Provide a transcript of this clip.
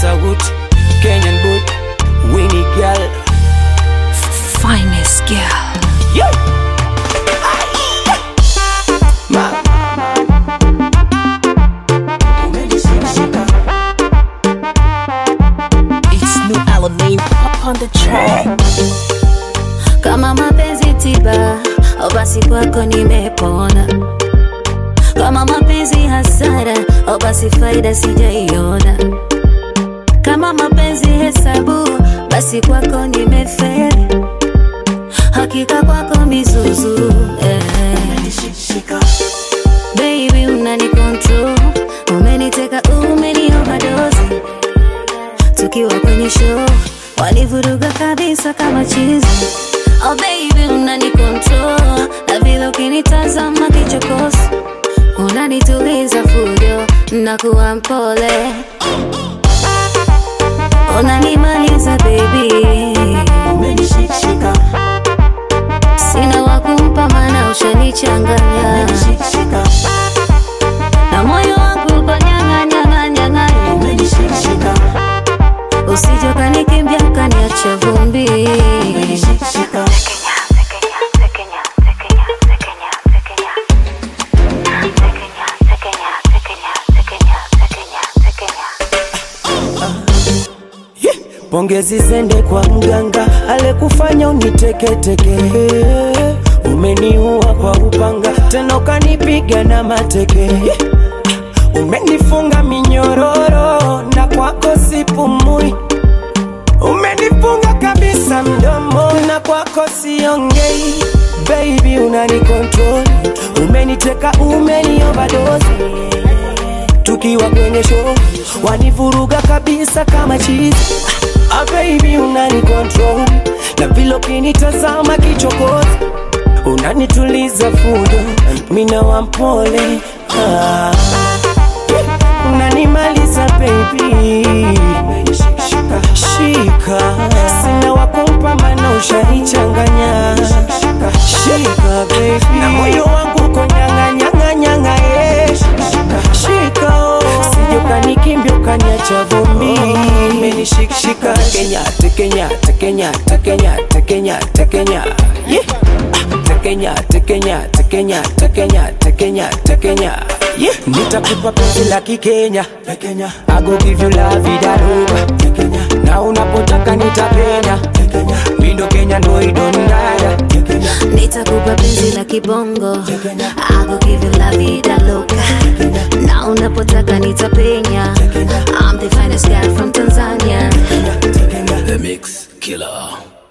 sauti Kenyan boy Winnie girl Finest girl. yeah. Ma, It's new Alamein up on the track. kama mapenzi tiba au basi kwako nimepona kama mapenzi hasara au basi faida sijaiona kama mapenzi hesabu basi kwako nimeferi hakika kwako mizuzu eh. Baby unani control umeniteka umeni overdose tukiwa kwenye show walivuruga kabisa kama chizi oh baby unani control na vile ukinitazama kichokozi unanituliza fujo na kuwa mpole unanimaliza baby sina wakumpa mana ushanichanganya na moyo wangu uko nyang'anyang'anyang'anya usijoka nikimbia ukaniacha vumbi Pongezi zende kwa mganga alekufanya uniteketeke, umeniua kwa upanga tena ukanipiga na mateke, umenifunga minyororo na kwako sipumui, umenifunga kabisa mdomo na kwako siongei. Baby unani control, umeniteka umeni overdose tukiwa kwenye show wanivuruga kabisa kama chizi ah, baby unani control na vile ukinitazama kichokozi unanituliza fujo mina wampole ah, unanimaliza baby shika sina wakumpa mana ushanichanganya shika baby na moyo wangu uko nyang'anyang'anyang'a yeah. shika oh. sije ukanikimbia ukaniacha vumbi menishikshika tekenya tekenya tekenya tekenya tekenya tekenya yeah. Ah, tekenya tekenya tekenya tekenya tekenya tekenya yeah. nitakupa penzi la kikenya tekenya I go give you la vida loca tekenya na unapotaka nitapenya tekenya mindo kenya ndo idondaya tekenya nitakupa penzi la kibongo I go give you la vida loca na unapotaka nitapenya I'm the finest guy from Tanzania The Mix Killer.